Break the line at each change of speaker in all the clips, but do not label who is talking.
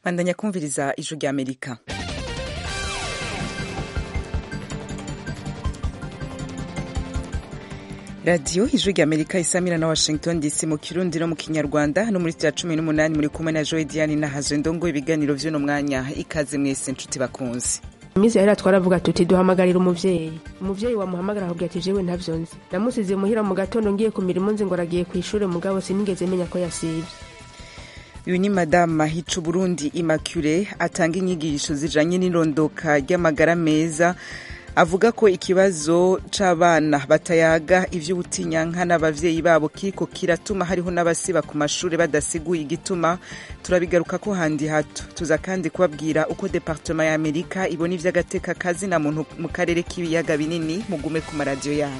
bandanya kumviriza ijwi rya amerika radiyo ijwi rya amerika isamira na washington dc mu kirundi no mu kinyarwanda no muri cya cumi n'umunani muri kumwe na joy diane na hazo ndongo ibiganiro vy'uno mwanya ikaze mwese nshuti bakunzi
iminsi yahera twaravuga tuti duhamagarira umuvyeyi umuvyeyi wamuhamagara akubwira ati jewe ntavyo nzi namusize muhira mu gatondo ngiye ku mirimo nzi ngo aragiye kw'ishure mugabo sinigeze menya ko yasivye
uyu ni madamu mahicu burundi immaculee atanga inyigisho zijanye n'irondoka ry'amagara meza avuga ko ikibazo c'abana batayaga ivy'ubutinyanka n'abavyeyi babo kiriko kiratuma hariho n'abasiba ku mashure badasiguye igituma turabigaruka ko handi hato tuza kandi kubabwira uko departema ya amerika ibona ivy'agateka kazi na muntu mu karere k'ibiyaga binini mugume ku maradiyo yanyu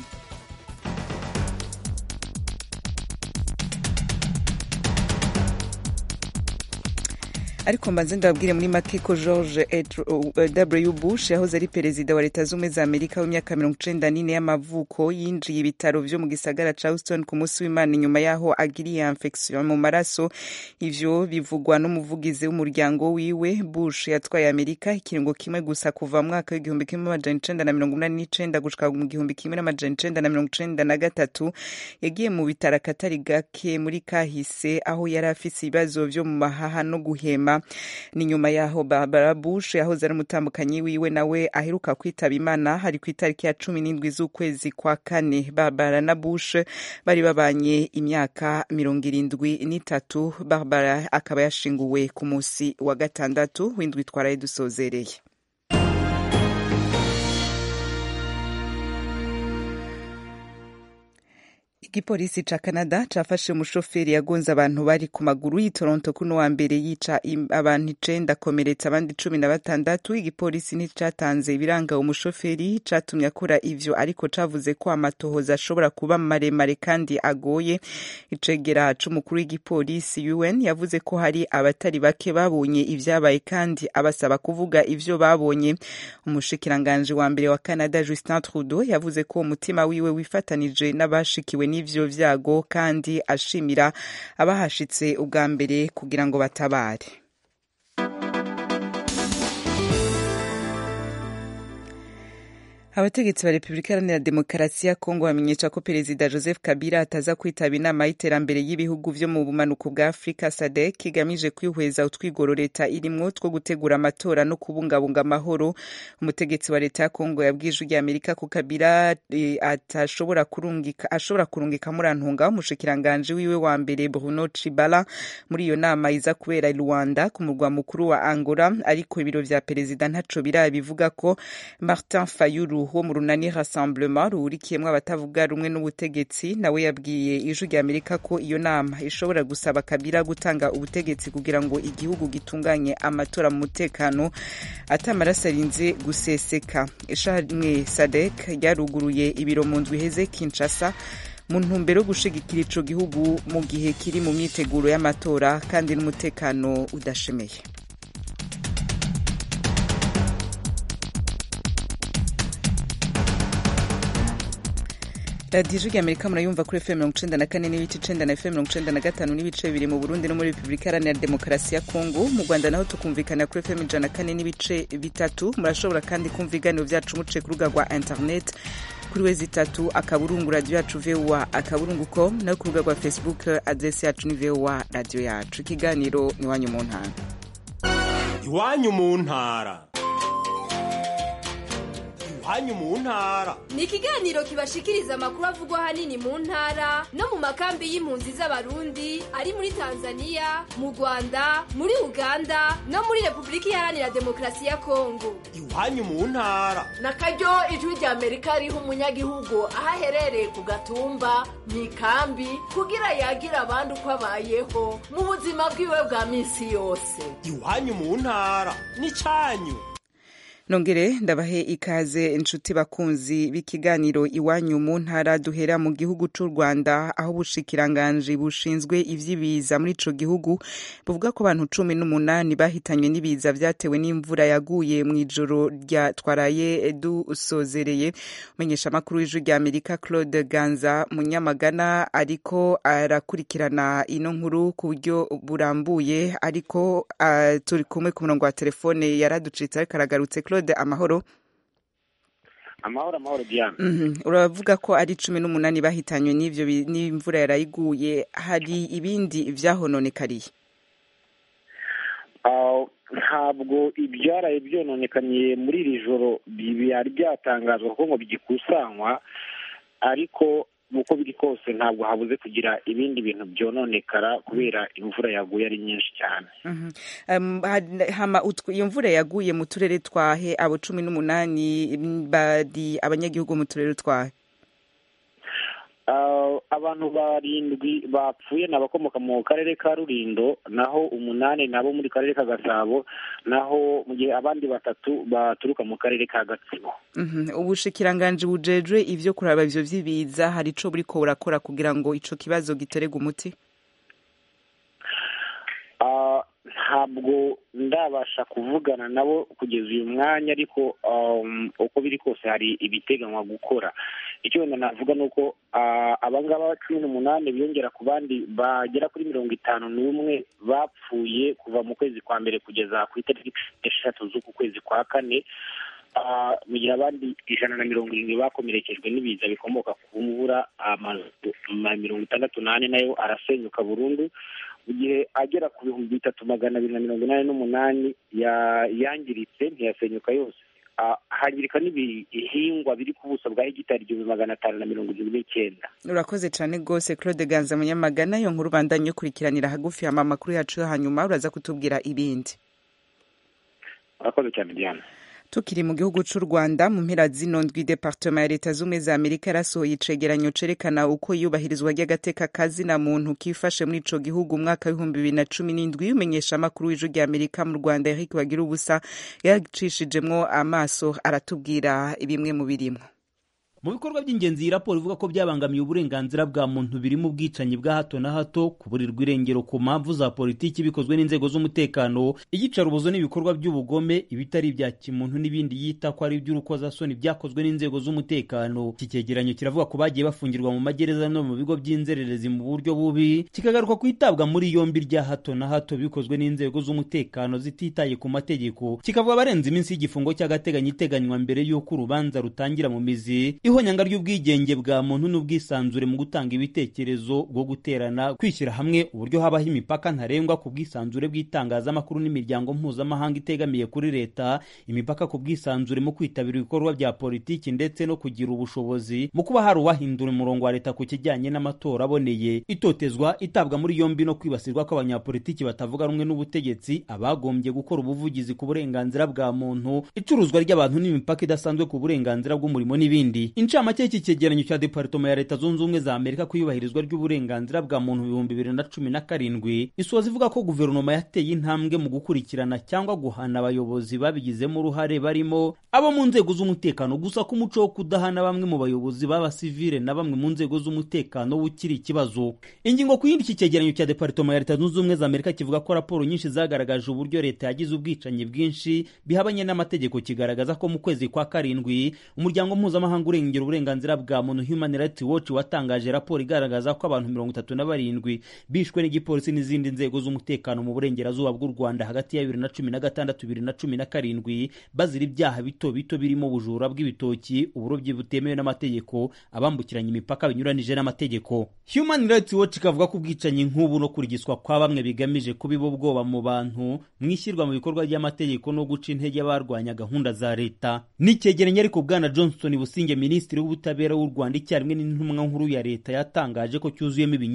ariko mbanze ndababwire muri make ko george w bush yahoze ari perezida wa leta z'ubumwe za amerika w'imyaka mirongo icenda n'ine y'amavuko yinjiye ibitaro vyo mu gisagara ca houston ku munsi w'imana inyuma yaho agiriye infection mu maraso ivyo bivugwa n'umuvugizi w'umuryango wiwe bush yatwaye amerika ikiringo kimwe gusa kuva mu mwaka w'igihumbi kimwe amajana icenda na mirongo umunani n'icenda gushika mu gihumbi kimwe n'amajana icenda na mirongo icenda na gatatu yagiye mu bitaro akatari gake muri kahise aho yari afise ibibazo vyo mu mahaha no guhema ni nyuma yaho Barbara Bush yahoze ari umutambukanyi wiwe nawe aheruka kwitaba Imana hari ku itariki ya cumi n'indwi z'ukwezi kwa kane Barbara na Bush bari babanye imyaka mirongo irindwi n'itatu Barbara akaba yashinguwe ku munsi wa gatandatu w'indwi twaraye dusozereye igipolisi ca canada cafashe umushoferi yagonze abantu bari ku maguru y'i toronto kuno wa mbere yica abantu icenda akomeretsa abandi cumi na batandatu igipolisi nticatanze ibiranga umushoferi catumye akora ivyo ariko cavuze ko amatohoza ashobora kuba maremare kandi agoye icegera c'umukuru w'igipolisi un yavuze ko hari abatari bake babonye ivyabaye kandi abasaba kuvuga ivyo babonye umushikiranganji wa mbere wa canada justin trudeau yavuze ko umutima wiwe wifatanije n'abashikiwe n'ivyo vyago kandi ashimira abahashitse ubwa mbere kugira ngo batabare abategetsi ba repubulika iharanira demokarasi ya kongo bamenyesha ko perezida joseph kabila ataza kwitaba inama y'iterambere y'ibihugu vyo mu bumanuko bwa afurika sadek igamije kwihweza utwigoro leta irimwo two gutegura amatora no kubungabunga amahoro umutegetsi wa leta ya kongo yabwije rya amerika ko kabila e, atashobora kurungika ashobora kurungika murantunga umushikiranganji wiwe wa mbere bruno chibala muri iyo nama iza kubera rwanda ku murwa mukuru wa angola ariko ibiro vya perezida ntaco birabivuga ko martin fayulu wo mu runani rassemblement ruhurikiyemwo abatavuga rumwe n'ubutegetsi nawe yabwiye ijwi rya amerika ko iyo nama ishobora gusaba kabila gutanga ubutegetsi kugira ngo igihugu gitunganye amatora mu mutekano atamaraso arinze guseseka ishamwe sadek ryaruguruye ibiro mu ndwi iheze kinshasa mu ntumbero yo gushigikira ico gihugu mu gihe kiri mu myiteguro y'amatora kandi n'umutekano udashemeye radiyo ijwi amerika murayumva kuri fm mirongo icenda na kane n'ibice icenda na fm mirongo icenda na gatanu n'ibice bibiri mu burundi no muri repubulika iharanira demokarasi ya kongo mu rwanda naho tukumvikana kuri fm ijana na kane n'ibice bitatu murashobora kandi kumva ibiganiro vyacu muciye ku rubuga rwa internet kuri wezi itatu akaburungu radiyo yacu voa akaburungu com no ku rubuga rwa facebook adresi yacu ni voa radiyo yacu ikiganiro ni iwanyu mu ntara
iwanyu mu ntara iwanyu mu ntara
ni ikiganiro kibashikiriza amakuru avugwa ahanini mu ntara no mu makambi y'impunzi z'abarundi ari muri tanzania mu rwanda muri uganda no muri repubulika iharanira demokarasi ya kongo
iwanyu mu ntara
na karyo ijwi rya amerika riha umunyagihugu aho aherereye ku gatumba mu ikambi kugira yagira abandi uko abayeho mu buzima bwiwe bwa minsi yose
iwanyu mu ntara ni canyu
nongere ndabahe ikaze inshuti bakunzi b'ikiganiro iwanyu mu ntara duhera mu gihugu c'u rwanda aho ubushikiranganji bushinzwe ivy'ibiza muri ico gihugu buvuga ko abantu cumi n'umunani bahitanywe n'ibiza vyatewe n'imvura yaguye mw'ijoro rya twaraye dusozereye umenyesha amakuru w'ijwi rya amerika claude ganza munyamagana ariko arakurikirana ino nkuru ku buryo burambuye ariko uh, turi kumwe ku murongo wa telefone yaraducitse ariko aragarutse claude amahoro
amahoro amahoro diana
uravuga ko ari cumi n'umunani bahitanywe n'ivyo n'imvura yarayiguye hari ibindi vyahononekariye
ntabwo ibyaraye byononekaniye muri iri joro byari byatangazwa kuko ngo bigikusanywa ariko uko biri kose ntabwo habuze kugira ibindi bintu byononekara kubera imvura yaguye ari nyinshi cyane
iyo mvura yaguye mu turere twahe abo cumi n'umunani bari abanyagihugu mu turere twahe
abantu barindwi bapfuye ni abakomoka mu karere ka rurindo naho umunani nabo muri karere ka gasabo naho mu gihe abandi batatu baturuka mu karere ka gatsibo
ubushikiranganji bujejwe ivyo kuraba ivyo vy'ibiza hari ico buriko burakora kugira ngo ico kibazo giterege umuti
ntabwo ndabasha kuvugana nabo kugeza uyu mwanya ariko uko biri kose hari ibiteganywa gukora icyo wenda navuga ni uko abangaba cumi n'umunani biyongera ku bandi bagera kuri mirongo itanu n'umwe bapfuye kuva mu kwezi kwa mbere kugeza ku itariki eshatu z'uku kwezi kwa kane mu gihe abandi ijana na mirongo irindwi bakomerekejwe n'ibiza bikomoka ku mvura amazu mirongo itandatu n'ane nayo arasenyuka burundu mu gihe agera ku bihumbi bitatu magana abiri na mirongo inani n'umunani yangiritse ntiyasenyuka yose hangirika n'ibihingwa biri ku buso bwa hegitari igihumbi magana atanu na mirongo irindwi n'icyenda
urakoze cyane rwose claude ganza munyamagana yo nkuru bandanye ukurikiranira hagufi hama amakuru yacu yo hanyuma uraza kutubwira ibindi
urakoze cyane diana
tukiri mu gihugu c'u rwanda mu mpera zino ndwi departema ya leta z'ubumwe za amerika yarasohoye icegeranyo cerekana uko iyubahirizwa ry'agateka kazina muntu kifashe muri ico gihugu umwaka w'ibihumbi bibiri na cumi n'indwi umenyesha amakuru w'ijwi rya amerika mu rwanda eric bagira ubusa yacishijemwo amaso aratubwira bimwe mu birimwo
mu bikorwa by'ingenzi iyi raporo ivuga ko byabangamiye uburenganzira bwa muntu birimo ubwicanyi bwa hato na hato kuburirwa irengero ku mpamvu za politiki bikozwe n'inzego z'umutekano iyicarubozo n'ibikorwa by'ubugome ibitari ibya kimuntu n'ibindi yita ko ari iby'urukozasoni byakozwe n'inzego z'umutekano iki cyegeranyo kiravuga ko bagiye bafungirwa mu magereza no mu bigo by'inzererezi mu buryo bubi kikagaruka ku itabwa muri yombi rya hato na hato bikozwe n'inzego z'umutekano zititaye ku mategeko kikavuga abarenze iminsi y'igifungo cy'agateganyo iteganywa mbere y'uko urubanza rutangira mu mizi ihonyanga ry'ubwigenge bwa muntu n'ubwisanzure mu gutanga ibitekerezo bwo guterana kwishyira hamwe uburyo habaho imipaka ntarengwa ku bwisanzure bw'itangazamakuru n'imiryango mpuzamahanga itegamiye kuri leta imipaka ku bwisanzure mu kwitabira ibikorwa bya politiki ndetse no kugira ubushobozi mu kuba hari uwahindura umurongo wa leta ku kijyanye n'amatora aboneye itotezwa itabwa muri yombi no kwibasirwa kw'abanyapolitiki batavuga rumwe n'ubutegetsi abagombye gukora ubuvugizi ku burenganzira bwa muntu icuruzwa ry'abantu n'imipaka idasanzwe ku burenganzira bw'umurimo n'ibindi incamake y'iki cyegeranyo cya departoma ya leta zunze ubumwe za amerika ku iyubahirizwa ry'uburenganzira bwa muntu ibihumbi bibiri na cumi na karindwi isoza ivuga ko guverinoma yateye intambwe mu gukurikirana cyangwa guhana abayobozi babigizemo uruhare barimo abo mu nzego z'umutekano gusa ko umuco wo kudahana bamwe mu bayobozi b'abasivile na bamwe mu nzego z'umutekano ukiri ikibazo ingingo ku yindi iki cyegeranyo cya departoma ya leta zunze ubumwe za amerika kivuga ko raporo nyinshi zagaragaje uburyo leta yagize ubwicanyi bwinshi bihabanye n'amategeko kigaragaza ko mu kwezi kwa karindwi umuryango mpuzamahanga urengera uburenganzira bwa muntu human rights watch watangaje raporo igaragaza ko abantu mirongo itatu na barindwi bishwe n'igipolisi n'izindi nzego z'umutekano mu burengerazuba bw'u rwanda hagati ya bibiri na cumi na gatandatu bibiri na cumi na karindwi bazira ibyaha bito bito birimo ubujura bw'ibitoki uburobyi butemewe n'amategeko abambukiranya imipaka binyuranije n'amategeko human rights watch ikavuga ko ubwicanyi nk'ubu no kurigiswa kwa bamwe bigamije kubiba ubwoba mu bantu mu ishyirwa mu bikorwa ry'amategeko no guca intege abarwanya gahunda za leta n'icyegeranyo ariko bwana johnson businge minisitiri w'ubutabera w'u rwanda icyarimwe n'intumwa nkuru ya leta yatangaje ko cyuzuyemo ibinyoma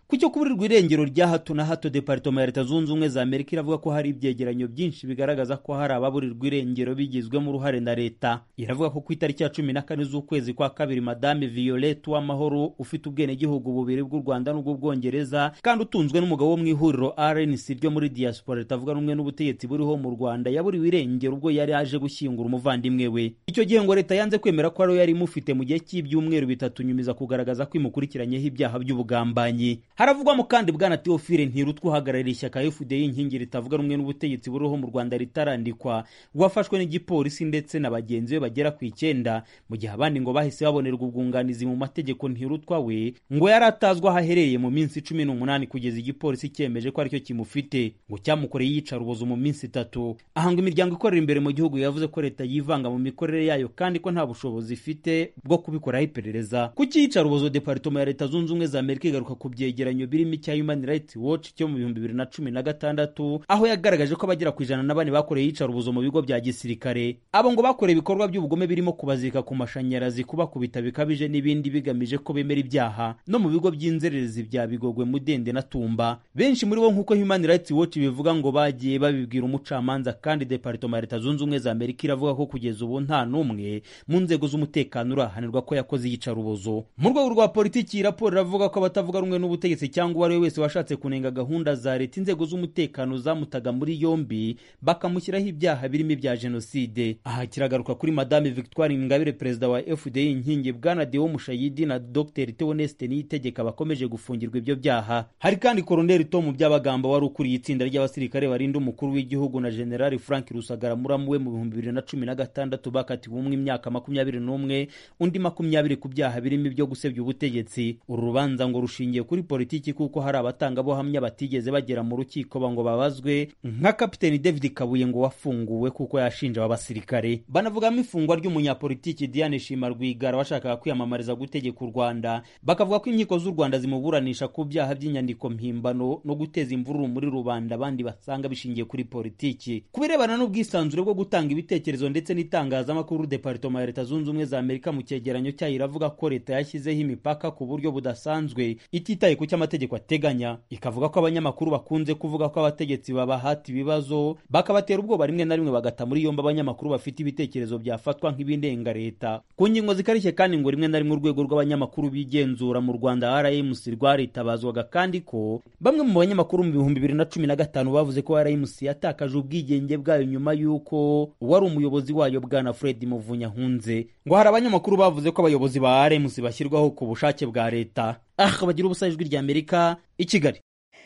ku cyo kuburirwa irengero rya hato na hato departoma ya leta zunze ubumwe za amerika iravuga ko hari ibyegeranyo byinshi bigaragaza ko hari ababurirwa irengero bigizwemo uruhare na leta iravuga ko ku itariki ya cumi na kane z'ukwezi kwa kabiri madame violette w'amahoro ufite ubwenegihugu bubiri bw'u rwanda n'ubw'ubwongereza kandi utunzwe n'umugabo wo mu ihuriro rnc ryo muri diaspora ritavuga rumwe n'ubutegetsi buriho mu rwanda yaburiwe irengero ubwo yari aje gushyingura umuvandimwe we icyo gihe ngo leta yanze kwemera ko ariwe yari imufite mu gihe cy'ibyumweru bitatu nyumiza kugaragaza ko imukurikiranyeho ibyaha by'ubugambanyi haravugwamo kandi bwana teofile ntirutwa uhagarariye ishyaka fda inkingi ritavuga rumwe n'ubutegetsi buriho mu rwanda ritarandikwa wafashwe n'igipolisi ndetse na bagenzi be bagera ku icyenda mu gihe abandi ngo bahise babonerwa ubwunganizi mu mategeko ntirutwa we ngo yari atazwi aho aherereye mu minsi cumi n'umunani kugeza igipolisi cyemeje ko aricyo kimufite ngo cyamukoreye iyicarubozo mu minsi itatu aha ngo imiryango ikorera imbere mu gihugu yavuze ko leta yivanga mu mikorere yayo kandi ko nta bushobozi ifite bwo kubikoraho iperereza ku cyiyicarubozo departoma ya leta zunze ubumwe za amerika igaruka ku byegeranyo birimo icya human rights watch cyo mu bihumbi bibiri na cumi na gatandatu aho yagaragaje ko abagera ku ijana na bane bakoreye iyicarubozo mu bigo bya gisirikare abo ngo bakoreye ibikorwa by'ubugome birimo kubazirika ku mashanyarazi kubakubita bikabije n'ibindi bigamije ko bemera ibyaha no mu bigo by'inzererezi bya bigogwe mudende na tumba benshi muri bo nk'uko human rights watch bivuga ngo bagiye babibwira umucamanza kandi departoma ya leta zunze ubumwe za amerika iravuga ko kugeza ubu nta n'umwe mu nzego z'umutekano urahanirwa ko yakoze iyicarubozo mu rwego rwa politiki iyi raporo iravuga ko abatavuga rumwe n'ubutegetsi cyangwa uwo ari we wese washatse kunenga gahunda za leta inzego z'umutekano zamutaga muri yombi bakamushyiraho ibyaha birimo ibya jenoside aha kiragaruka kuri madame victoire ingabire perezida wa fda inkingi bwana deo mushayidi na dr theoneste niyitegeka bakomeje gufungirwa ibyo byaha hari kandi koroneli tom byabagamba wari ukuriye itsinda ry'abasirikare barinda umukuru w'igihugu na generali frank rusagara muramu we mu bihumbi bibiri na cumi na gatandatu bakatiwe umwe imyaka makumyabiri n'umwe undi makumyabiri ku byaha birimo ibyo gusebya ubutegetsi uru rubanza ngo rushingiye kuri politiki kuko hari abatangabuhamya batigeze bagera mu rukiko ngo babazwe nka kapiteni david kabuye ngo wafunguwe kuko yashinja aba basirikare banavugamo ifungwa ry'umunyapolitiki diane shima rwigara washakaga kwiyamamariza gutegeka u rwanda bakavuga ko inkiko z'u rwanda zimuburanisha ku byaha by'inyandiko mpimbano no guteza imvururu muri rubanda abandi basanga bishingiye kuri politiki ku birebana n'ubwisanzure bwo gutanga ibitekerezo ndetse n'itangazamakuru departoma ya leta zunze ubumwe za amerika mu cyegeranyo cyayo iravuga ko leta yashyizeho imipaka ku buryo budasanzwe ititaye ku cyo amategeko ateganya ikavuga ko abanyamakuru bakunze kuvuga ko abategetsi babahata ibibazo bakabatera ubwoba rimwe na rimwe bagata muri yombi abanyamakuru bafite ibitekerezo byafatwa nk'ibindenga leta ku ngingo zikarishye kandi ngo rimwe na rimwe urwego rw'abanyamakuru bigenzura mu rwanda rmc rwaritabazwaga kandi ko bamwe mu banyamakuru mu bihumbi bibiri na cumi na gatanu bavuze ko rmc yatakaje ubwigenge bwayo nyuma y'uko wari umuyobozi wayo bwana fred muvunyahunze ngo hari abanyamakuru bavuze ko abayobozi ba rmc bashyirwaho ku bushake bwa leta ah bagira ubusa ijwi rya amerika i kigali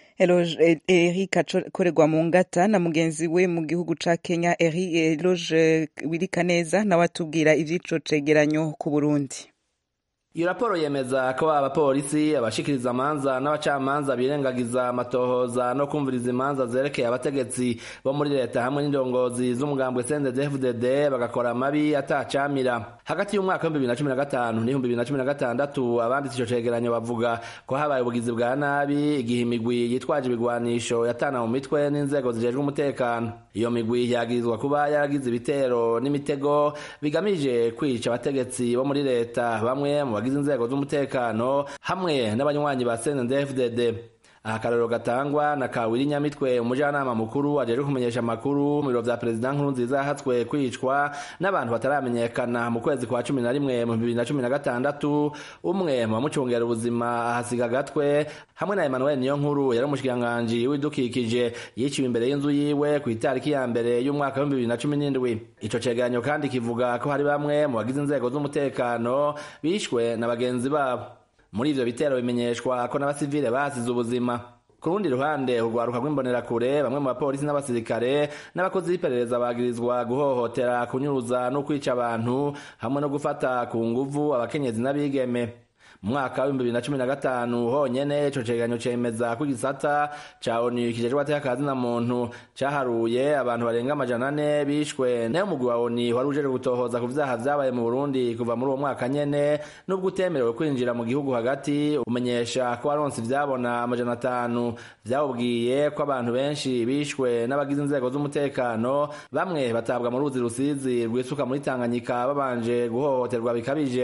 Eloge Eric akorerwa mu ngata na mugenzi we mu gihugu ca Kenya Eric Eloge Wirikaneza nawe atubwira ivy'ico cegeranyo ku Burundi
iyo raporo yemeza ko abapolisi abashikiriza amanza n'abacamanza birengagiza amatohoza no kumviriza imanza zerekeye abategetsi bo muri leta hamwe n'indongozi z'umugambwe CNDD-FDD bagakora amabi atacamira hagati y'umwaka w'ibihumbi bibiri na cumi na gatanu n'ibihumbi bibiri na cumi na gatandatu abanditse ico cegeranyo bavuga ko habaye ubugizi bwa nabi igihe imigwi yitwaje ibigwanisho yatana mu mitwe n'inzego zijejwe umutekano iyo migwi yagirizwa kuba yaragize ibitero n'imitego bigamije kwica abategetsi bo muri leta bamwe mu bagize inzego z'umutekano hamwe n'abanywanyi ba CNDD-FDD aha akarorero gatangwa na kawiri nyamitwe umujyanama mukuru ajejwe kumenyesha amakuru mu biro vya perezida nkuru nziza yahatswe kwicwa n'abantu bataramenyekana mu kwezi kwa cumi na rimwe mu bibiri na cumi na gatandatu umwe mu bamucungera ubuzima ahasiga agatwe hamwe na emmanuel niyo nkuru yari umushikiranganji w'ibidukikije yiciwe imbere y'inzu yiwe ku itariki ya mbere y'umwaka w'ibihumbi bibiri na cumi n'indwi ico cegeranyo kandi kivuga ko hari bamwe mu bagize inzego z'umutekano bishwe na bagenzi babo muri ivyo bitero bimenyeshwa ko n'abasivile basize ubuzima ku rundi ruhande urwaruka rw'imbonerakure bamwe mu bapolisi n'abasirikare n'abakozi b'iperereza bagirizwa guhohotera kunyuruza no kwica abantu hamwe no gufata ku nguvu abakenyezi n'abigeme mu mwaka w'ibihumbi bibiri na cumi na gatanu honyene ico cegeranyo cemeza ko igisata ca onu kijejwe ateka na muntu caharuye abantu barenga amajana ane bishwe nayo umugwi wa onu wari ujejwe gutohoza ku vyaha vyabaye mu burundi kuva muri uwo mwaka nyene n'ubwo utemerewe kwinjira mu gihugu hagati umenyesha ko waronse ivyabona amajana atanu vyawubwiye ko abantu benshi bishwe n'abagize inzego z'umutekano bamwe batabwa mu ruzi rusizi rwisuka muri tanganyika babanje guhohoterwa bikabije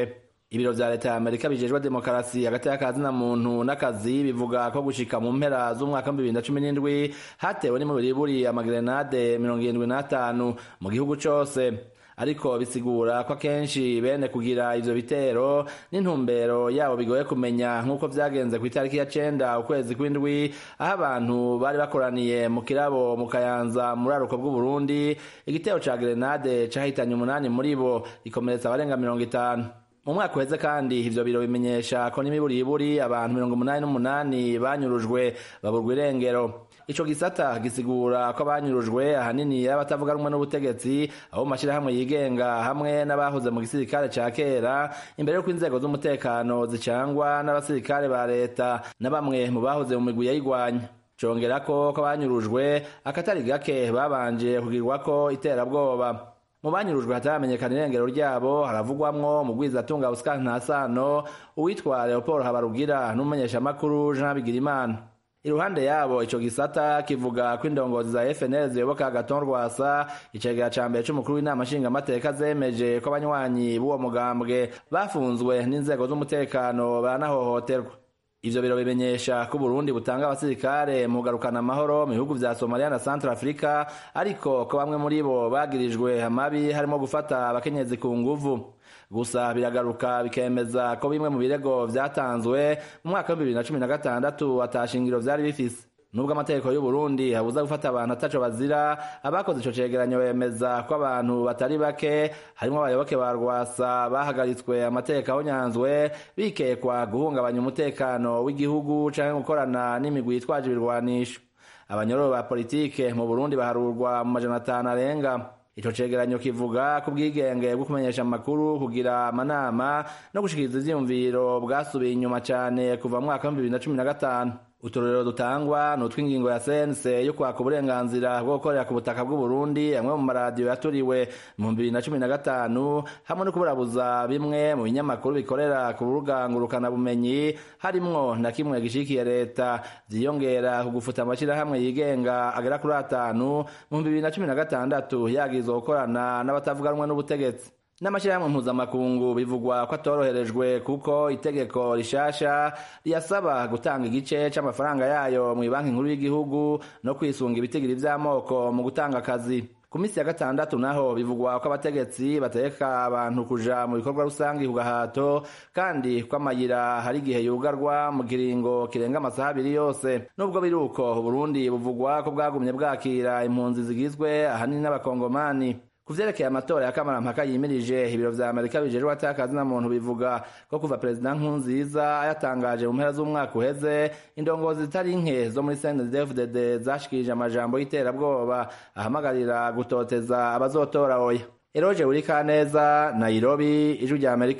ibiro vya leta ya amerika bijejwe demokarasi hagati y'akazi na muntu n'akazi bivuga ko gushika mu mpera z'umwaka w'ibihumbi bibiri na cumi n'indwi hatewe n'imiburiburi amagerenade mirongo irindwi n'atanu mu gihugu cose ariko bisigura ko akenshi bene kugira ivyo bitero n'intumbero yabo bigoye kumenya nk'uko vyagenze ku itariki ya cenda ukwezi kw'indwi aho abantu bari bakoraniye mu kirabo mu kayanza muri aruko bw'uburundi igitero ca gerenade cahitanye umunani muri bo gikomeretsa abarenga mirongo itanu mu mwaka uheze kandi ivyo biro bimenyesha ko n'imiburiburi abantu mirongo umunani n'umunani banyurujwe baburwa irengero ico gisata gisigura ko abanyurujwe ahanini abatavuga rumwe n'ubutegetsi abo mu mashirahamwe yigenga hamwe n'abahoze mu gisirikare ca kera imbere y'uko inzego z'umutekano zicangwa n'abasirikare ba leta na bamwe mu bahoze mu migwi yayigwanya congera ko ko abanyurujwe akatari gake babanje kugirwako iterabwoba mu banyurujwe hataramenyekana irengero ryabo haravugwamwo mugwizatunga Oscar Ntasano uwitwa Leopold Habarugira n'umumenyeshamakuru Jean Bigirimana iruhande yabo ico gisata kivuga ko indongozi za FNL ziyoboka Agathon Rwasa icegera ca mbere c'umukuru w'inama nshingamateka zemeje ko abanywanyi b'uwo mugambwe bafunzwe n'inzego z'umutekano baranahohoterwa ivyo biro bimenyesha ko Burundi butanga abasirikare mu garukana amahoro mu bihugu vya Somalia na Central Africa ariko ko bamwe muri bo bagirijwe amabi harimo gufata abakenyezi ku nguvu gusa biragaruka bikemeza ko bimwe mu birego vyatanzwe mu mwaka wa 2016 atashingiro vyari bifise nubwo amategeko y'u Burundi habuza gufata abantu ataco bazira abakoze ico cegeranyo bemeza ko abantu batari bake harimo abayoboke ba Rwasa bahagaritswe amategeko ahonyanzwe bikekwa guhungabanya umutekano w'igihugu canke gukorana n'imigwi yitwaje ibirwanisho abanyororo ba politike mu Burundi baharurwa mu majana atanu arenga ico cegeranyo kivuga ku bwigenge bwo kumenyesha amakuru kugira amanama no gushikiriza ivyiyumviro bwasubiye inyuma cane kuva mu mwaka wa bibiri na cumi na gatanu uturorero dutangwa ni utw'ingingo ya sense yo kwaka uburenganzira bwo gukorera ku butaka bw'uburundi amwe mu maradiyo yaturiwe mu bibiri na cumi na gatanu hamwe no kuburabuza bimwe mu binyamakuru bikorera ku rubuga ngurukanabumenyi harimwo na kimwe gishikiye leta vyiyongera ku gufuta amashirahamwe yigenga agera kuri atanu mu bibiri na cumi na gatandatu yagirizwa gukorana n'abatavuga rumwe n'ubutegetsi n'amashyirahamwe mpuzamakungu bivugwa ko atoroherejwe kuko itegeko rishasha riyasaba gutanga igice c'amafaranga yayo mu banki nkuru y'igihugu no kwisunga ibitigiri vy'amoko mu gutanga akazi ku minsi ya gatandatu naho bivugwa ko abategetsi bategeka abantu kuja mu bikorwa rusange ku gahato kandi ko amayira hari igihe yugarwa mu kiringo kirenga amasaha abiri yose nubwo biri uko uburundi buvugwa ko bwagumye bwakira impunzi zigizwe ahanini n'abakongomani ku vyerekeye amatora ya kamarampaka yimirije ibiro vya amerika bijejwe atakazi na muntu bivuga ko kuva perezida nkurunziza yatangaje mu mpera z'umwaka uheze indongozi zitari nke zo muri cndfdd zashikirije amajambo y'iterabwoba ahamagarira gutoteza abazotora oya eroje urikaneza nairobi ijwi rya amerika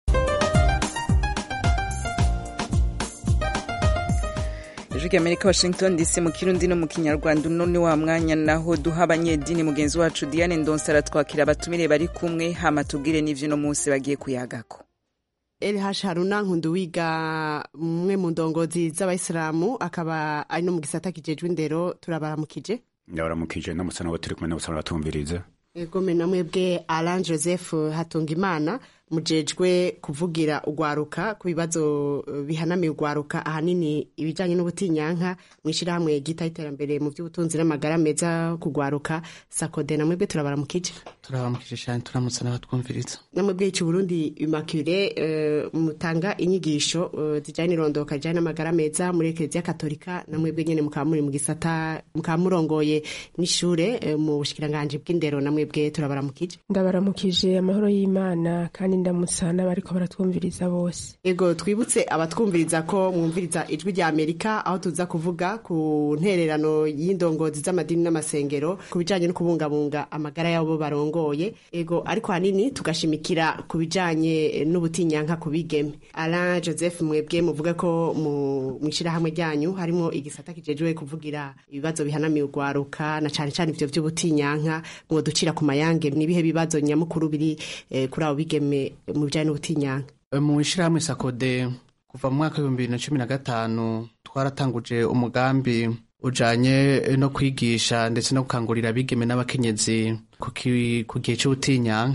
ijwi rya amerika washington dc mu kirundi no mu kinyarwanda uno ni wa mwanya naho duha abanyedini mugenzi wacu diane ndonsa aratwakira abatumire bari kumwe hama tubwire n'ivyo uno munsi bagiye kuyagako
elhash haruna nkunduwiga umwe mu ndongozi z'abayisilamu akaba ari no mu gisata kijejwe indero turabaramukije
ndabaramukije n'amusana wa turi kumwe n'abasana batumviriza
egome na mwebwe alan joseph hatungimana mujejwe kuvugira ugwaruka ku bibazo bihanamiye ugwaruka ahanini ibijanye n'ubutinyanka mw'ishirahamwe ryitaho iterambere mu vy'ubutunzi n'amagara meza kugwaruka sakode na mwebwe turabaramukije
turabaramukije cyane turamutse n'abatwumviriza
namwebwe ici burundi immaculée uh, mutanga inyigisho uh, zijanye n'irondoka rijanye n'amagara meza muri ekereziya katolika namwebwe nyene mukaba muri mu gisata mukaba murongoye n'ishure uh, mu bushikiranganji bw'indero namwebwe turabaramukije
ndabaramukije amahoro y'imana kandi ndamutsa n'abariko baratwumviriza bose
ego twibutse abatwumviriza ko mwumviriza ijwi rya amerika aho tuza kuvuga ku ntererano y'indongozi z'amadini n'amasengero ku bijanye no kubungabunga amagara y'abo barongoye ego ariko hanini tugashimikira ku bijanye n'ubutinyanka ku bigeme alain joseph mwebwe muvuga ko mu ishirahamwe ryanyu harimo igisata kijejwe kuvugira ibibazo bihanamiye ugwaruka na cane cane ivyo vy'ubutinyanka mwoducira ku mayange nibihe bibazo nyamukuru biri eh, kuri abo bigeme mu bijanye n'ubutinyanka
mu ishirahamwe sakode kuva mu mwaka w'ibihumbi bibiri na cumi na gatanu twaratanguje umugambi ujanye no kwigisha ndetse no gukangurira abigeme n'abakenyezi ku gihe c'ubutinyanka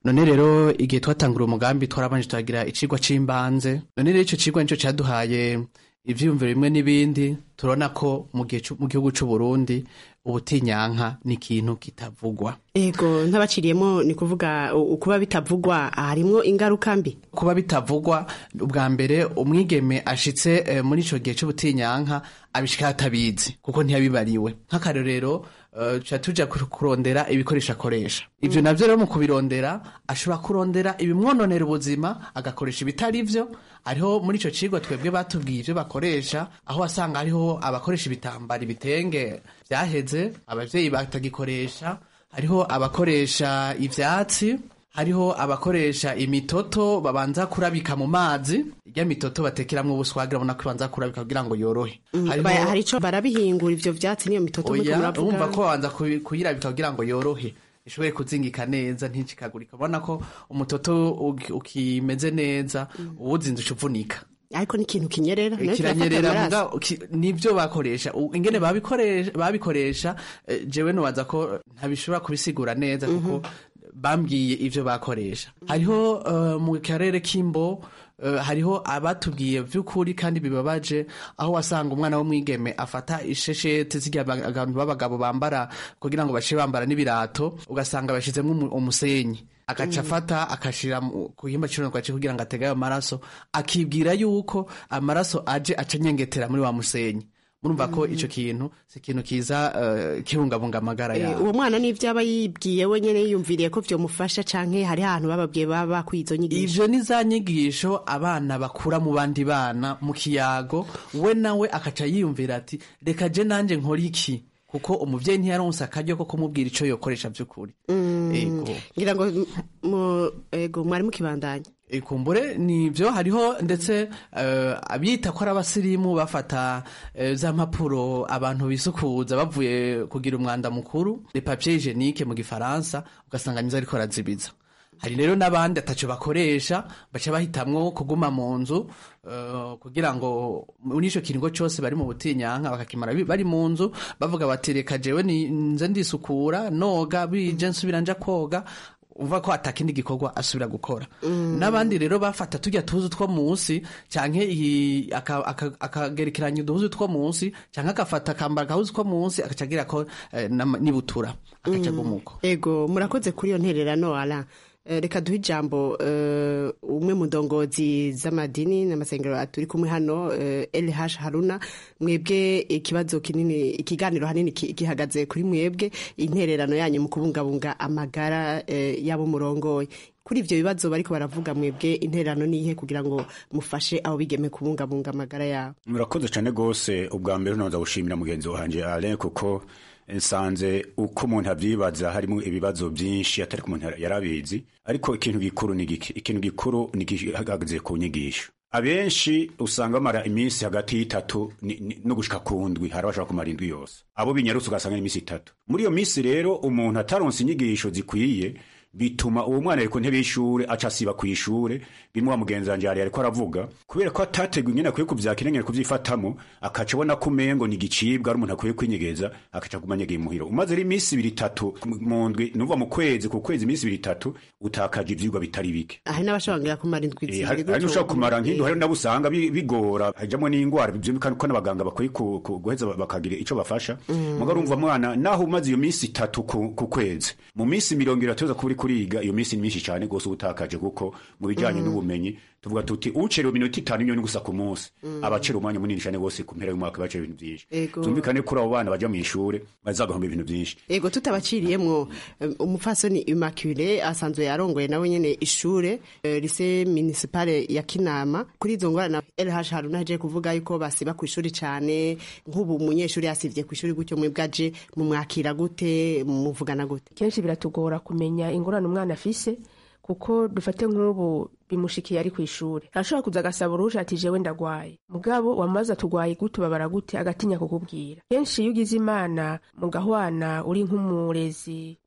none rero igihe twatangura umugambi twarabanje turagira icigwa c'imbanze none rero ico cigwa nico caduhaye ivyiyumviro bimwe n'ibindi turabona ko mu gihe cu- mu gihugu c'u Burundi ubutinyanka ni ikintu kitavugwa
ego ntabaciriyemo ni kuvuga u- ukuba bitavugwa harimwo ingaruka mbi
kuba bitavugwa ubwa mbere umwigeme ashitse eh, muri ico gihe c'ubutinyanka abishika atabizi kuko ntiyabibariwe nk'akarorero eh, tuca tuja kur- kurondera ibikoresho akoresha ivyo navyo rero mu kubirondera ashobora kurondera ibimwononera ubuzima agakoresha ibitari vyo ariho muri ico cigwa twebwe batubwiye ivyo bakoresha aho wasanga hariho abakoresha ibitambara ibitenge vyaheze abavyeyi batagikoresha hariho abakoresha ivyatsi hariho abakoresha imitoto babanza kurabika mu mazi irya mitoto batekeramwo ubuswagira ubona ko babanza kurabika kugira ngo yorohe Hariho-
Ba- hari ico barabihingura ivyo vyatsi niyo mitoto muriko
oya
muravuga.
urumva ko babanza kubi- kuyirabika kugira ngo yorohe ishobore kuzingika neza nticikagurika ubona ko umutoto uki- ukimeze neza uwuzinze uca uvunika
ariko ni ikintu kinyerera nayo kirafata
kiranyerera
amaraso.
muga ki- nivyo bakoresha U- ingene babikoresha babikoresha eh, jewe nubaza ko ntabishobora kubisigura neza kuko bambwiye ivyo bakoresha hariho eh, mu karere k'imbo eh, hariho abatubwiye vy'ukuri kandi bibabaje aho wasanga umwana w'umwigeme afata isheshete zirya ba- abantu b'abagabo bambara kugira ngo bashe bambara n'ibirato ugasanga bashizemwo umu- umusenyi agaca afata akashira mu- ku gihimba cy'uruntu kugira ngo atege ayo maraso akibwira yuko amaraso aje aca anyengetera muri wa musenyi murumva ko ico kintu si ikintu kiza eh, kibungabunga amagara
Eh,
yawe
uwo mwana n'ivyo aba yibwiye wenyene yiyumviriye ko vyomufasha canke hari ahantu bababwiye baba bakwizo nyigisho
ivyo ni za nyigisho abana bakura mu bandi bana mu kiyago we nawe akaca yiyumvira ati reka je nanje nkora iki kuko umuvyeyi ntiyaronse akaryo ko kumubwira ico yokoresha vy'ukuri Ego.
ngira ngo m- mu- ego mwari mukibandanya
ikumbure nivyo hariho ndetse eh, abita ko ari abasirimu bafata eh, za mpapuro abantu bisukuza bavuye kugira umwanda mukuru le papier hygienique mu gifaransa ugasanga nizo ariko arazibiza hari rero n'abandi ataco bakoresha baca bahitamwo kuguma mu nzu eh, kugira ngo muri ico kiringo cose bari mu butinyanka bakakimara bi- bari mu nzu bavuga bati reka jewe ni- nze ndisukura noga bije nsubira nja koga uva ko atakindi gikorwa asubira gukora n'abandi rero bafata tujya tuzi two munsi canke iyi- aka- aka- akagerekeranya uduhuzu two munsi canke agafata akambara agahuzu two munsi agaca agira ko eh, n'ama- n'ibutura agaca agumuko
ego murakoze kuri iyo ntererano ara Eh, reka duhe ijambo eh, umwe mu ndongozi z'amadini n'amasengero turi kumwe hano eh, LH Haruna mwebwe ikibazo kinini ikiganiro hanini ki- gihagaze kuri mwebwe intererano yanyu mu kubungabunga amagara eh, y'abo murongoye kuri ivyo bibazo bariko baravuga mwebwe intererano nihe kugira ngo mufashe abo bigeme kubungabunga amagara yabo
murakoze cyane rwose ubwa mbere ntuza gushimira mugenzi wanjye alain kuko nsanze uko umuntu abyibaza harimo ibibazo byinshi atari ko umuntu yari abizi ariko ikintu gikuru ni giki ikintu gikuru ni gihagaze ku nyigisho abenshi usanga bamara iminsi hagati y'itatu ni- ni- no gushika ku ndwi hari abashaka kumara indwi yose abo binyarutse ugasanga ni iminsi itatu muri iyo minsi rero umuntu ataronse inyigisho zikwiye bituma uwo mwana ari ku ntebe y'ishure aca asiba ku ishure bimwe wa mugenzi wanje yari ariko aravuga kubera ko atateguye ingene akwiye kuvyakira ingene kuvyifatamo akaca abona ko umengo ni igicibwa ari umuntu akwiye kwinyegeza akaca aguma anyegeye muhira umaze rero iminsi ibiri itatu mu ndwi nuva mu kwezi ku kwezi iminsi ibiri itatu utakaje ivyigwa bitari bike
hari n'abashobora kumara indwi
Eh,
zibiri
hari
gutyo.
hari n'ushobora kumara nk'indu hari nabo usanga bi- bigora hajamwo n'ingwara byumvikana ko n'abaganga bakwiye ku- ku- guheza ba- bakagira ico bafasha muga urumva mwana naho umaze iyo minsi itatu ku ku kwezi mu minsi mirongo iratu uza kuba uri kuriga iyo minsi ni myinshi cyane rwose uba utakaje kuko mu bijanye n'ubumenyi tuvuga tuti ucerewe iminota itanu imyoni gusa ku munsi abacera umwanya munini cyane rwose ku mpera y'umwaka bacera ibintu byinshi
Ego.
byumvikane kuri abo bana baja mw'ishure bazagahomba ibintu byinshi
ego tutabaciriyemwo eh, umupfasoni Immaculée asanzwe yarongoye nawe nyene ishure eh, lycée municipale ya Kinama kuri izo ngorane LH Haruna aje kuvuga yuko basiba ku ishuri cane nk'ubu umunyeshuri yasivye ku ishuri gutyo mwebwe aje mumwakira gute muvugana gute
kenshi biratugora kumenya ingorane umwana afise kuko dufate nk'ubu bimushikiye ari ku ishuri arashobora kuza agasaba uruhusha ati jewe ndagwaye mugabo wamaze atugwaye gute ubabara gute agatinya kukubwira kenshi iyo ugize imana mugahwana uri nk'umurezi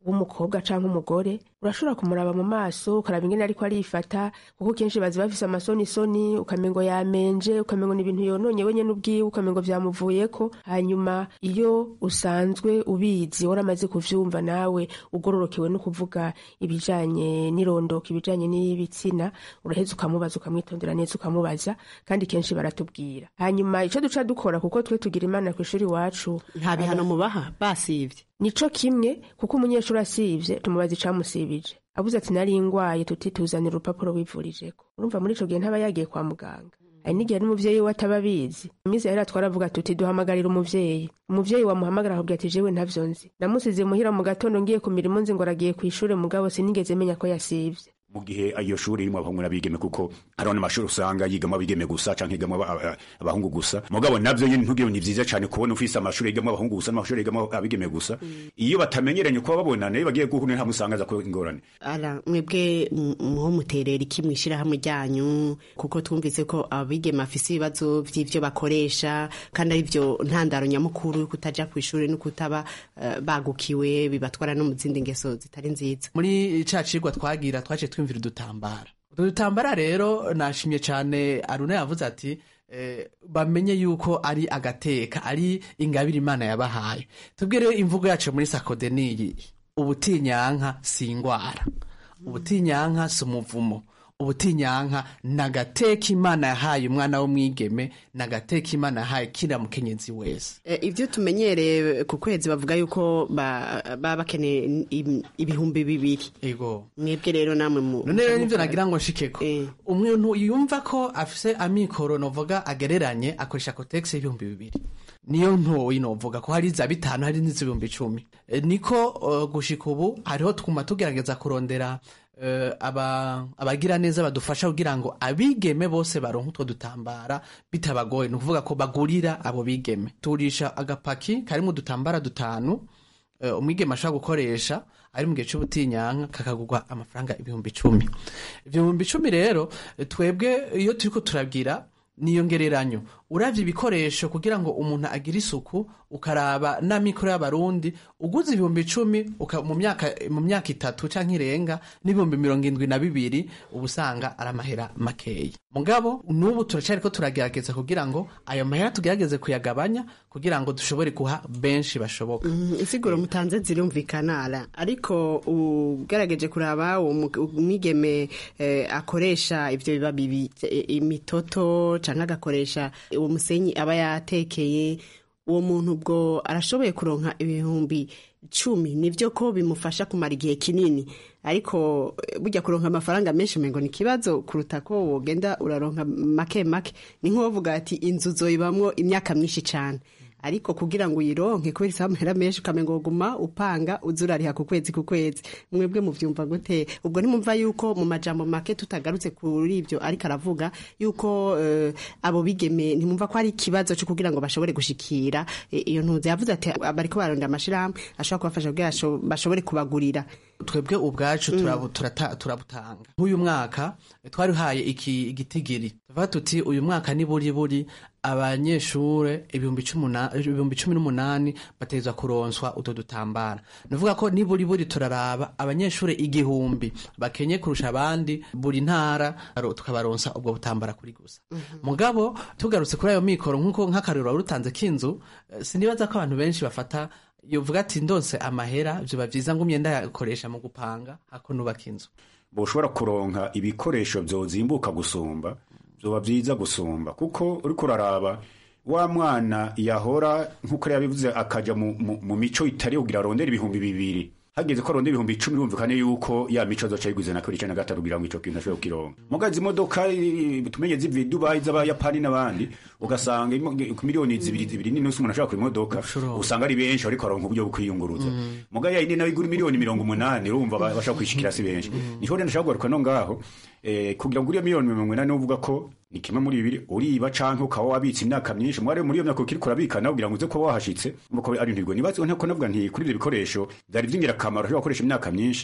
w'umukobwa canke umugore urashobora kumuraba mu maso ukaraba ingene ariko arifata kuko kenshi bazi bafise amasonisoni ukamengo yamenje ukamengo ni ibintu yononye wenyene ubwiwe ukamengo vyamuvuyeko hanyuma iyo usanzwe ubizi waramaze kuvyumva nawe ugororokewe no kuvuga ibijanye n'irondoka ibijanye n'ibitsina uraheza ukamubaza ukamwitondera neza ukamubaza kandi kenshi baratubwira hanyuma ico duca dukora kuko twe tugira imana kw'ishuri iwacu
nta bihano mubaha basivye
nico kimwe kuko umunyeshuri asivye tumubaza icamusibije abuze ati nari ngwaye tuti tuzanira urupapuro wivurijeko urumva muri ico gihe ntaba yagiye kwa muganga hari n'igihe n'umuvyeyi we ataba abizi iminsi yahera twaravuga tuti duhamagarira umuvyeyi umuvyeyi wamuhamagara akubwira ati jewe ntavyo nzi namusize muhira mu gatondo ngiye ku mirimo nzi ngo aragiye kw'ishure mugabo sinigeze menya ko yasivye
mu gihe iyo shuri irimo abahungu n'abigeme kuko hariho n'amashuri usanga yigamo abigeme gusa canke yigamo aba- aba- abahungu gusa mugabo navyo nyene ntugire ni vyiza cane kubona ufise amashuri yigamo abahungu gusa n'amashuri yigamo abigeme gusa iyo batamenyeranye kuba babonana iyo bagiye guhura nta musanga aza ko ingorane
ara mwebwe m- muho muterera iki mw'ishirahamwe ryanyu kuko twumvise ko abigeme bafise ibibazo vy'ivyo bakoresha kandi ari vyo ntandaro nyamukuru yo kutaja kw'ishuri no kutaba eh, bagukiwe bibatwara no mu zindi ngeso zitari nziza
muri ca cigwa twagira twaciye twumvira udutambara utwo dutambara rero nashimye cane aruna yavuze ati eh, bamenye yuko ari agateka ari ingabire imana yabahaye tubwire rero imvugo yacu muri sakode niyi ubutinyanka si ingwara ubutinyanka si umuvumo ubutinyanka ni agateka imana yahaye umwana w'umwigeme ni agateka imana yahaye kiriya mukenyezi wese
Eh, ivyo tumenyereye ku kwezi bavuga yuko ba- baba bakeneye im- ibihumbi bibiri
ego
mwebwe rero namwe mu
none rero nivyo nagira ngo nshikeko umuntu yumva ko afise amikoro novuga agereranye akoresha kotegisi y'ibihumbi bibiri niyo ntoyi novuga ko hari za bitanu hari n'iz'ibihumbi icumi E, niko uh, gushika ubu hariho twuma tugerageza kurondera uh, aba, abagira neza badufasha kugira ngo abigeme bose baronke utwo dutambara bitabagoye ni ukuvuga ko bagurira abo bigeme tugurisha agapaki karimo udutambara dutanu uh, umwigeme ashobora gukoresha ari mu gihe c'ubutinyanka kakagurwa amafaranga ibihumbi icumi ibihumbi icumi rero eh, twebwe iyo turiko turabwira niyongereranyo uravye ibikoresho kugira ngo umuntu agire isuku ukaraba n'amikoro y'abarundi uguze ibihumbi icumi uka- mu myaka mu myaka itatu canke irenga n'ibihumbi mirongo indwi na bibiri uba usanga ari amahera makeya mugabo n'ubu turacariko turagerageza kugira ngo ayo mahera tugerageze kuyagabanya kugira ngo dushobore kuha benshi bashoboka
Mhm, insiguro mutanze zirumvikana ara ariko ugerageje kuraba uwo mu- umwigeme eh, akoresha ivyo biba bibi eh, imitoto canke agakoresha uwo musenyi aba yatekeye uwo muntu ubwo arashoboye kuronka ibihumbi cumi nivyo ko bimufasha kumara igihe kinini ariko eh, burya kuronka amafaranga menshi umengo ni ikibazo kuruta ko wogenda uraronka make make ni nk'uwovuga ati inzu zoyibamwo imyaka myinshi cane ariko kugira ngo uyironke kubera isaba amahera menshi ukamenga woguma upanga uza urariha ku kwezi ku kwezi mwebwe muvyumva gute ubwo ntimumva yuko mu majambo make tutagarutse kuri ivyo ariko aravuga yuko eh, abo bigeme ntimumva ko ari ikibazo co kugira ngo bashobore gushikira eh, iyo ntuze yavuze ati bariko barondera amashirahamwe ashobora kubafasha kugira basho- bashobore kubagurira
twebwe ubwacu turabu- turata- turabutanga nk'uyu mwaka twarihaye iki igitigiri tuvuga tuti uyu mwaka ni buri buri abanyeshure ibihumbi cumi na- ibihumbi cumi n'umunani bategerezwa kuronswa utwo dutambara nuvuga ko ni buri buri turaraba abanyeshure igihumbi bakenye kurusha abandi buri ntara aro- tukabaronsa ubwo butambara kuri gusa mugabo tugarutse kuri ayo mikoro nk'uko nk'akarero wari utanze k'inzu eh, sinibaza ko abantu benshi bafata yovuga ati ndonse amahera vyoba vyiza ngumye ndayakoresha mu gupanga hako nubaka inzu
boshobora kuronka ibikoresho vyozimbuka gusumba vyoba vyiza gusumba kuko uriko uraraba wa mwana yahora nk'uko yabivuze akaja mu, mu, mu mico itari kugira arondera ibihumbi bibiri hageze ko arondera ibihumbi icumi birumvikane yuko ya mico azoca ayiguze na kabiri canke na gatatu kugira ngo ico kintu ashobore kukironka muga izi modoka eh, tumenye ziva i dubayi z'abayapani n'abandi ugasanga imo- ku miliyoni zibiri zibiri n'inusu umuntu ashobora kugura imodoka usanga ari benshi ariko aronka uburyo bwo kwiyunguruza muga ya yindi nayo igura miliyoni mirongo umunani urumva ba- bashobora kwishikira si benshi niho rero ndashaka kugaruka no ngaho eh, kugira ngo uriyo miliyoni mirongo inani uvuga ko ni kimwe muri bibiri uriba canke ukaba wabitse imyaka myinshi mwari muri iyo myaka ukiriko urabikana kugira ngo uze kuba wahashitse nuko ari ntirwo nibaze ntako navuga nti kuri ivyo bikoresho vyari vy'ingirakamaro ushobora gukoresha imyaka myinshi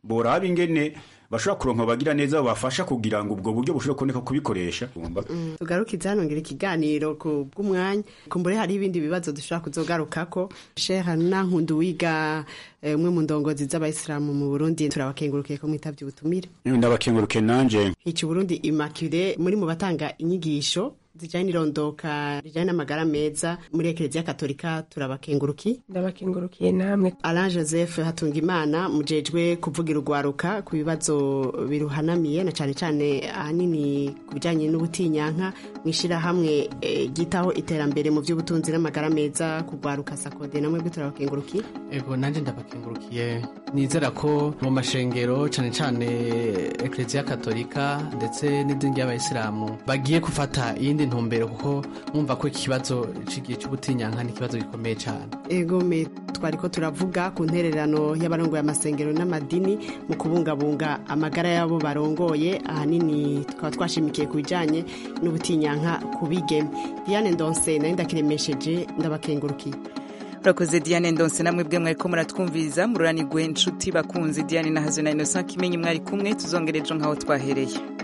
boraba ingene bashobora kuronka bagira neza babafasha kugira ngo ubwo buryo bushobora kuboneka kubikoresha
tugarukiza hano ngira ikiganiro ku bw'umwanya kumbure hari ibindi bibazo dushobora kuzogarukako sheha nankundu wiga eh, umwe mu ndongozi z'abayisilamu mu burundi turabakengurukiye ko mwitavye ubutumire
ndabakenguruke nanje
hica uburundi immaculée muri mu batanga inyigisho zijanye n'irondoka rijanye n'amagara meza muri ekereziya katolika turabakenguruki
ndabakengurukiye namwe
alain joseph hatungimana mujejwe kuvugira urwaruka ku bibazo biruhanamiye na cane cane ahanini ku bijanye n'ubutinyanka mw'ishirahamwe eh, ryitaho iterambere mu vy'ubutunzi n'amagara meza kugwaruka sakode namwe bwe turabakenguruki
ego nanje ndabakengurukiye nizera ko mu mashengero cane cane ekereziya katolika ndetse n'idini ry'abayisilamu bagiye gufata iyindi ntumbero kuko mwumva ko ikibazo c'igihe c'ubutinyanka ni ikibazo gikomeye cane
ego me twariko turavuga ku ntererano y'abarongoye amasengero n'amadini mu kubungabunga amagara y'abo barongoye ahanini tukaba twashimikiye ku bijanye n'ubutinyanka ku bigeme diane ndonse nari ndakiremesheje ndabakengurukiye
urakoze diane ndonse namwe bwe mwariko muratwumviriza mururanirwe inshuti bakunzi diane na hazo na innocent kimenyi mwari kumwe tuzongereje nk'aho twahereye